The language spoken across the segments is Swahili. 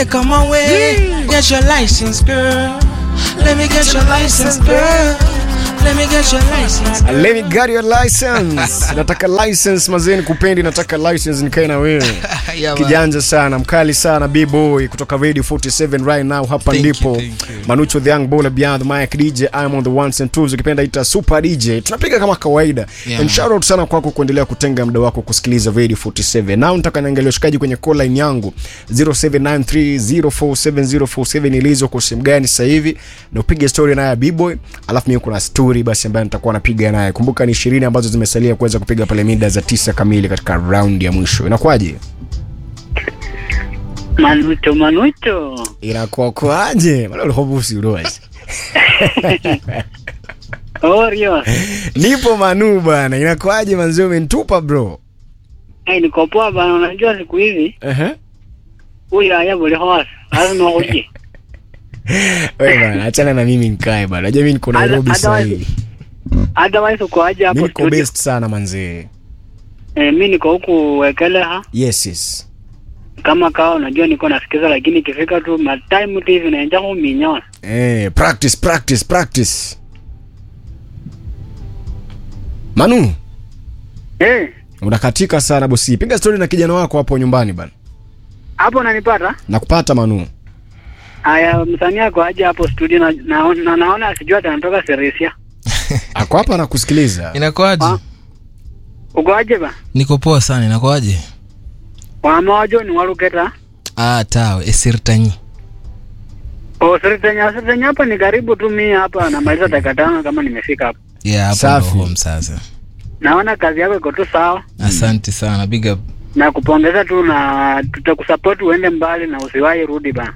Niambie kama we get your license girl. Let me get your license girl. Let me get your license. Let me get your license. nataka license mazeni kupendi, nataka license nikae na wewe. Yeah, man. Kijanja sana, mkali sana B-boy kutoka Radio 47 right now hapa Thank ndipo. you, thank you. Manucho the young baller beyond the mic DJ I'm on the ones and twos ukipenda ita super DJ. Tunapiga kama kawaida. Yeah, and man. shout out sana kwako kuendelea kutenga muda wako kusikiliza Radio 47. Now nataka niangalie ushikaji kwenye call line yangu 0793047047 ilizo kwa simu gani sasa hivi na upige story naye B-boy, alafu mimi kuna story basi ambayo nitakuwa napiga naye. Kumbuka ni 20 ambazo zimesalia kuweza kupiga pale mida za tisa kamili katika round ya mwisho. Inakuwaje? Manucho, Manucho, Inakuwa kwaje? Maana ulihobusi urozi. Oreo. Nipo Manu bana, inakuwaje manzio, umenitupa bro? Hey, niko poa bana, unajua siku hizi Ehe. huyu haya bole hosa. Lazima uje. Wewe bana, achana na mimi nikae bana. Unajua mimi niko Nairobi Otherwise- sasa hivi. Otherwise uko aje Mimi hapo niko studio? best sana manzee. Eh, mimi niko huku Wekeleha Yes yes. kama kawa, unajua niko nasikiza, lakini ikifika tu ma time tu hivi naenja kuminyoa. Eh, practice practice practice. Manu, Eh, unakatika sana bosi. Piga story na kijana wako hapo nyumbani bana. hapo unanipata? Nakupata Manu. Aya, msanii ako aje hapo studio na, na, na naona asijua atanatoka Seresia. Ako hapa anakusikiliza. Inakuwaje? Ah. Uko aje ba? Niko poa sana, inakuwaje? Wamawajo ni waluketa. Ah, tawe esirtanyi. O Seretenya, Seretenya hapa ni karibu tu mimi hapa namaliza dakika tano kama nimefika hapa. Yeah, hapo Safi. ndo home sasa. Naona kazi yako iko tu sawa. Asante sana, big up. na kupongeza tu na tutakusupport uende mbali na usiwahi rudi bana.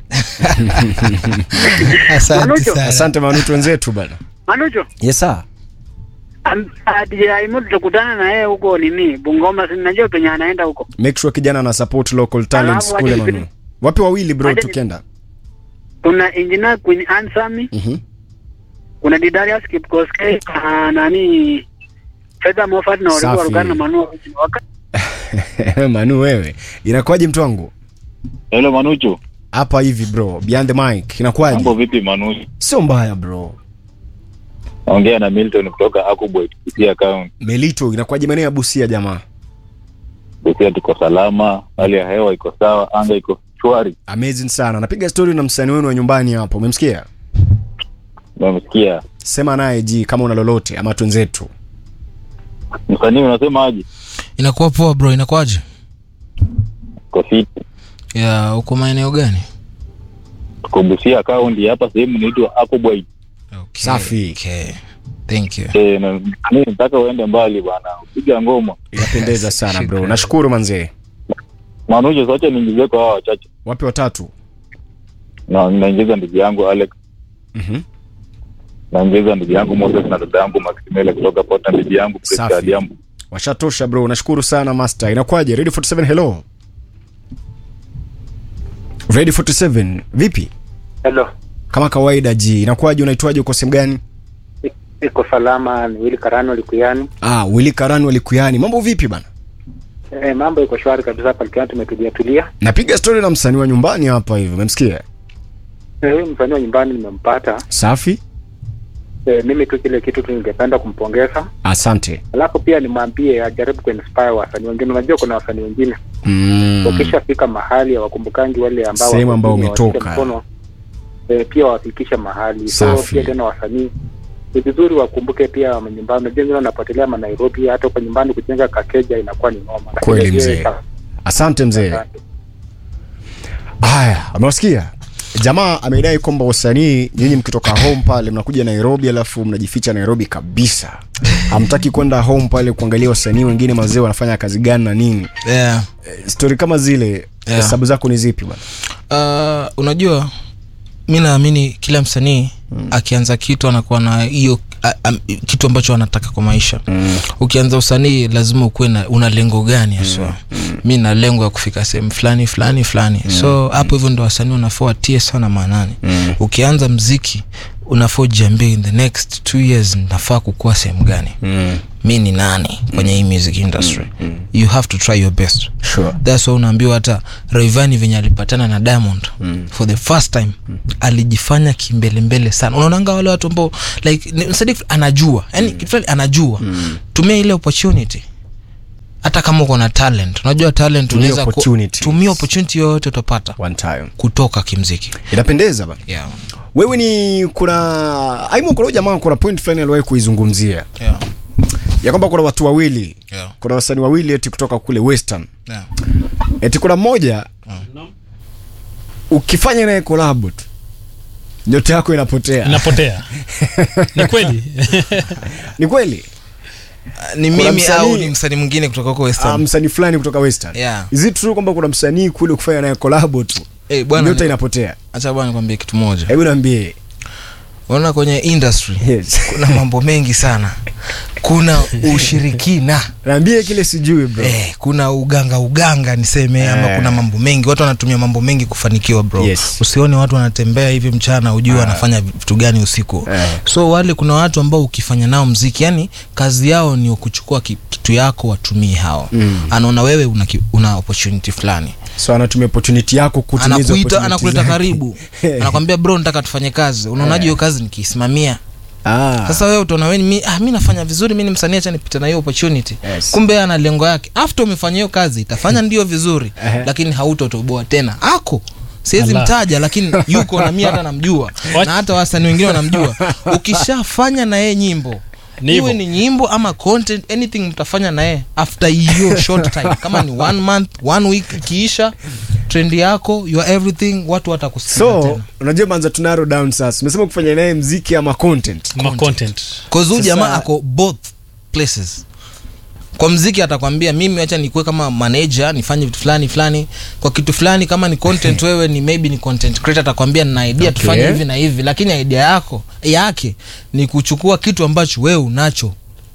Asante Manucho. sana. Asante Manu wenzetu bana. Manucho, Yes sir. am- ah, DJ Aimu tutakutana na yeye huko nini Bungoma, si najua penye anaenda huko. Make sure kijana ana support local talents Alafu kule wacha Manu. Wapi wawili bro Wacha- tukienda? Kuna engineer Queen Ansami, Mhm. kuna Didarius Kipkoskei, na nani Fedha Moffat na Safi. walikuwa Rugana na Manu Waka. Manu wewe. Inakuwaje mtu wangu? Hello Manucho, Hapa hivi bro, behind the mic. Inakuwaje? mambo vipi Manucho? Sio mbaya bro. Naongea na Milton kutoka Akubwa Busia County. Melito inakuwaje maeneo ya Busia jamaa? Busia tuko salama, hali ya hewa iko sawa, anga iko shwari. Amazing sana. Napiga story na msanii wenu wa nyumbani hapo. Umemsikia? Umemsikia Sema naye ji kama una lolote ama twenzetu. msanii, unasema aje? Inakuwa poa bro, inakuwaje? Tuko fiti, Ya, uko maeneo gani? tuko Busia County hapa, sehemu inaitwa Akubwa. Okay. Safi. Okay. Thank you. Eh, na mimi nataka uende mbali bwana, upiga ngoma Inapendeza sana bro. Shukrani. Nashukuru manzee. Manucho. Sasa niingizie kwa hawa wachache, Wapi watatu? na naingiza ndugu yangu Alex, Mhm. naingiza ndugu yangu Moses na dada yangu Maximela kutoka Port na bibi yangu Prisca Safi. Adiambo. Washatosha bro. Nashukuru sana master. Inakuwaje? Radio 47 hello. Radio 47 vipi? Hello, Kama kawaida ji. Inakuwaje? Unaitwaje? Uko sehemu gani? iko salama. Ni Wili Karano Likuyani. Ah, Willy Karani walikuyani. Mambo vipi bana? E, mambo iko shwari kabisa hapa Likuyani, tumetulia tulia. Napiga story na msanii wa nyumbani hapa hivi. Umemsikia? Eh, Huyu msanii wa nyumbani nimempata. Safi. E, mimi tu kile kitu tu ningependa kumpongeza, Asante. alafu pia nimwambie ajaribu kuinspire wasanii wengine. Unajua kuna wasanii wengine Mm. wakishafika mahali hawakumbukangi wale ambao Sehemu wako ambao chini, umetoka. washike mkono, e, pia wafikishe mahali. So Safi. pia tena wasanii ni vizuri wakumbuke pia wa nyumbani. Unajua wengine wanapotelea ma Nairobi, hata kwa nyumbani kujenga kakeja inakuwa ni noma. Lakini Kweli pia mzee. ita- Asante mzee. Haya, amewasikia jamaa amedai kwamba wasanii nyinyi mkitoka home pale mnakuja Nairobi alafu mnajificha Nairobi kabisa, hamtaki kwenda home pale kuangalia wasanii wengine mazee wanafanya kazi gani na nini. Yeah. Stori kama zile Yeah. hesabu zako ni zipi bwana? Uh, unajua mi naamini kila msanii mm. akianza kitu anakuwa na hiyo a- am- kitu ambacho anataka kwa maisha mm. ukianza usanii lazima ukuwe na una lengo gani haswa mm. mi na lengo ya kufika sehemu fulani fulani fulani mm. so hapo hivyo ndo wasanii wanafaa watie sana maanani mm. ukianza mziki unafaa ujiambie in the next two years nafaa kukuwa sehemu gani mm. mi ni nani kwenye hii music industry you have to try your best sure. thats why unaambiwa hata raivani venye alipatana na diamond mm. for the first time mm. alijifanya kimbelembele sana unaonanga wale watu ambao like ni- Sadiq anajua yani mm. kitu fulani anajua mm. tumia ile opportunity hata kama uko na talent unajua talent Tumia unaweza ku- opportunities. tumia opportunity yoyote utapata one time kutoka kimziki inapendeza bana yeah. wewe ni kuna aimu kuna huyu jamaa kuna point fulani aliwahi kuizungumzia Yeah. ya kwamba kuna watu wawili Yeah. kuna wasanii wawili eti kutoka kule western Yeah. eti kuna mmoja ukifanya naye collab tu nyota yako inapotea inapotea ni kweli ni kweli ni Kuna mimi msanii- au ni msanii mwingine kutoka huko Ah, western msanii fulani kutoka western Yeah. is it true kwamba kuna msanii kule kufanya naye collab tu hey, bwana nyota ni- inapotea acha bwana nikwambie kitu moja hebu niambie unaona kwenye industry yes kuna mambo mengi sana kuna ushirikina niambie kile sijui bro eh, kuna uganga uganga niseme Eh. ama kuna mambo mengi watu wanatumia mambo mengi kufanikiwa bro Yes. usione watu wanatembea hivi mchana ujue wanafanya vitu gani usiku Eh. so wale kuna watu ambao ukifanya nao mziki yani kazi yao ni kuchukua ki- kitu yako watumie hao Mm. anaona wewe una, ki- una opportunity fulani so anatumia opportunity yako kutimiza anakuita opportunity anakuleta zake. karibu anakwambia bro nataka tufanye kazi unaonaje hiyo kazi nikiisimamia ah. sasa wewe utaona wewe ni mi, ah, mi nafanya vizuri mi ni msanii acha nipite na hiyo opportunity Yes. kumbe yeye ana lengo yake after umefanya hiyo kazi itafanya ndio vizuri Ehe. lakini hautotoboa tena ako siwezi Allah. mtaja lakini yuko na mi hata namjua What? na hata wasanii wengine wanamjua ukishafanya na yeye nyimbo Ni iwe hivyo. ni nyimbo ama content anything mtafanya na yeye after hiyo short time kama ni one month one week ikiisha trend yako your everything watu watakusikiza so tena unajua manza tuna narrow down sasa umesema kufanya naye mziki ama content ma content Cause huyu Sasa- jamaa ako both places kwa mziki atakwambia mimi acha nikuwe kama manager nifanye vitu fulani fulani kwa kitu fulani kama ni content wewe ni maybe ni content creator atakwambia nina idea Okay. tufanye hivi na hivi lakini idea yako yake ni kuchukua kitu ambacho wewe unacho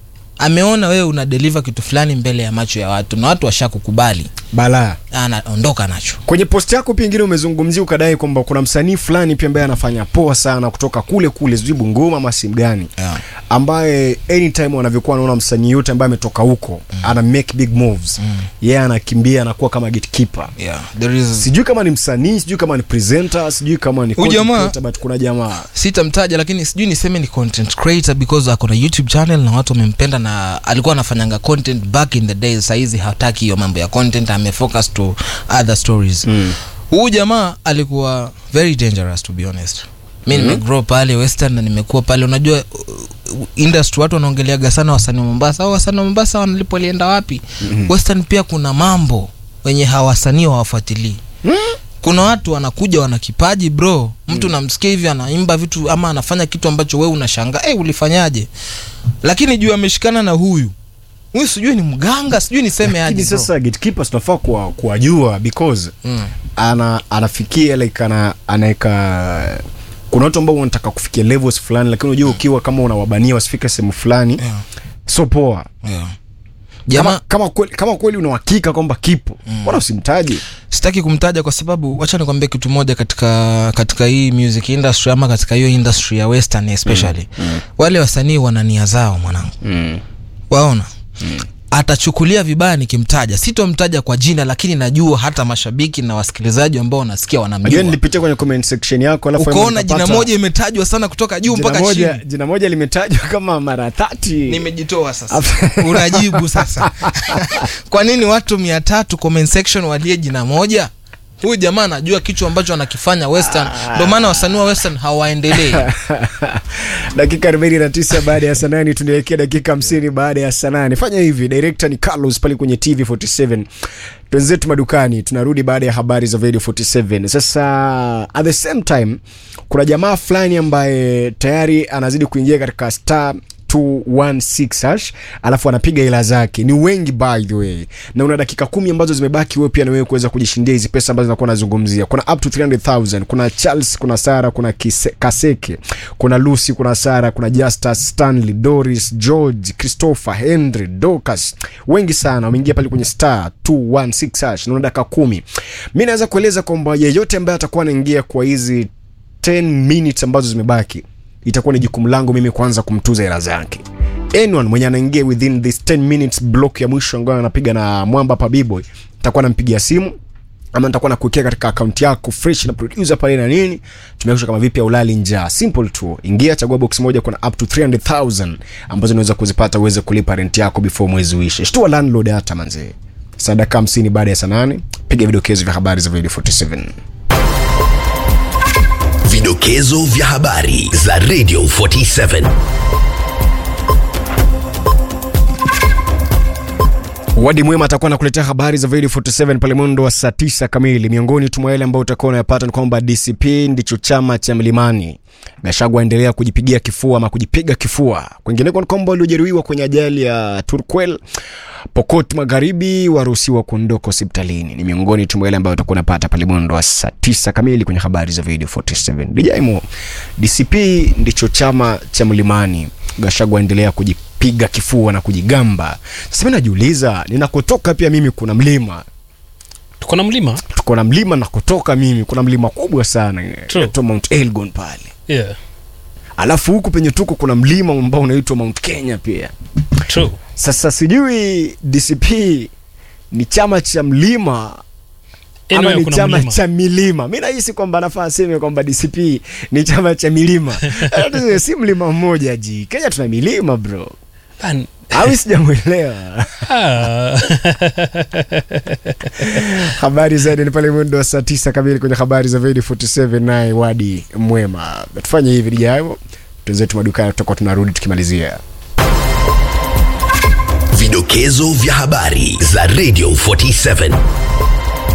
ameona wewe una deliver kitu fulani mbele ya macho ya watu na watu washakukubali balaa anaondoka nacho kwenye post yako pia ingine umezungumzia ukadai kwamba kuna msanii fulani pia ambaye anafanya poa sana kutoka kule kule sijui bungoma ama simu gani Yeah. ambaye anytime wanavyokuwa anaona msanii yote ambaye ametoka huko mm. ana make big moves mm. yeye yeah, anakimbia anakuwa kama gatekeeper yeah. There is... sijui kama ni msanii sijui kama ni presenter sijui kama ni Huyu content jamaa- creator, but kuna jamaa sitamtaja lakini sijui niseme ni content creator because ako na youtube channel na watu wamempenda na alikuwa anafanyanga content back in the days sahizi hataki hiyo mambo ya content amefocus to other stories huu jamaa alikuwa very dangerous to be honest mi mm nimegrow pale western na nimekuwa pale unajua uh, industry watu wanaongeleaga sana wasanii wa mombasa au wasanii wa mombasa wanalipo walienda wapi mm-hmm. western pia kuna mambo wenye hawasanii hawafuatilii kuna watu wanakuja wana kipaji bro mtu mm. namsikia hivi anaimba vitu ama anafanya kitu ambacho we unashanga hey, ulifanyaje lakini juu ameshikana na huyu huyu sijui ni mganga sijui niseme aje lakini bro. sasa gatekeepers tunafaa kuwa- kuwajua because Mm. ana anafikia like ana anaweka kuna watu ambao wanataka kufikia levels fulani lakini unajua ukiwa kama unawabania wasifike sehemu fulani Yeah. so poa Yeah. kama, jamaa kama, kweli, kama kweli unauhakika kwamba kipo mbona usimtaji sitaki kumtaja kwa sababu wacha nikwambie kitu moja katika katika hii music industry ama katika hiyo industry ya western especially mm. Mm. wale wasanii wana nia zao mwanangu mm. waona mm. atachukulia vibaya nikimtaja sitomtaja kwa jina lakini najua hata mashabiki na wasikilizaji ambao wanasikia najua wanamjua nilipitia kwenye comment section yako alafu ukaona nikapata- jina moja imetajwa sana kutoka juu jina mpaka moja, chini jina moja limetajwa kama mara thati nimejitoa sasa unajibu sasa kwa nini watu mia tatu comment section walie jina moja huyu jamaa anajua kitu ambacho anakifanya western ndio maana wasanii wa western hawaendelei dakika 49 baada ya saa nane tunaelekea dakika 50 baada ya saa nane fanya hivi director ni carlos pale kwenye tv 47 twenzetu madukani tunarudi baada ya habari za radio 47 sasa at the same time kuna jamaa fulani ambaye tayari anazidi kuingia katika star 216 hash alafu anapiga hela zake ni wengi by the way na una dakika kumi ambazo zimebaki wewe pia na wewe kuweza kujishindia hizi pesa ambazo nakuwa nazungumzia kuna up to 300000 kuna charles kuna sara kuna Kise, kaseke kuna lucy kuna sara kuna justus stanley doris george christopher henry docas wengi sana wameingia pale kwenye star 216 hash na una dakika kumi mi naweza kueleza kwamba yeyote ambaye atakuwa anaingia kwa hizi 10 minutes ambazo zimebaki itakuwa ni jukumu langu mimi kwanza kumtuza hela zake anyone mwenye anaingia within this 10 minutes block ya mwisho ambayo anapiga na mwamba pa bboy nitakuwa nampigia simu ama nitakuwa nakuwekea katika akaunti yako fresh na producer pale na nini tumekisha kama vipi ya ulali njaa simple tu ingia chagua box moja kuna up to 300000 ambazo unaweza kuzipata uweze kulipa rent yako before mwezi uishe shtua landlord hata manzee sadaka 50 baada ya saa 8 piga vidokezo vya habari za video 47 Vidokezo vya habari za Radio 47. Wadi Mwema atakuwa anakuletea habari za Video 47 pale mwendo wa saa 9 kamili. Miongoni tu mwa yale ambayo utakuwa unayapata ni kwamba DCP ndicho chama cha Mlimani. Gachagua aendelea kujipigia kifua ama kujipiga kifua. Kwingineko ni kwamba waliojeruhiwa kwenye ajali ya Turkwel Pokot Magharibi waruhusiwa kuondoka hospitalini. Ni miongoni tu mwa yale ambayo utakuwa unapata pale mwendo wa saa 9 kamili kwenye habari za Video 47. Dijaimo, DCP ndicho chama cha Mlimani. Gachagua aendelea kujipiga kifua na kujigamba. Sasa mimi najiuliza, ninakotoka pia mimi kuna mlima tuko na mlima tuko na mlima nakotoka mimi kuna mlima kubwa sana True. inaitwa Mount Elgon pale yeah. alafu huku penye tuko kuna mlima ambao unaitwa Mount Kenya pia True. sasa sijui DCP ni chama cha mlima ama Anyway, ni kuna chama mlima. cha milima mi nahisi kwamba nafaa aseme kwamba dcp ni chama cha milima Eh, si mlima mmoja ji kenya tuna milima bro Ban- au sijamwelewa Ah. habari zaidi ni pale mwendo wa saa tisa kamili kwenye habari za Vedi 47 naye wadi mwema tufanye hivi lijayo tuenzetu madukani tutakuwa tunarudi tukimalizia Vidokezo vya habari za Radio 47.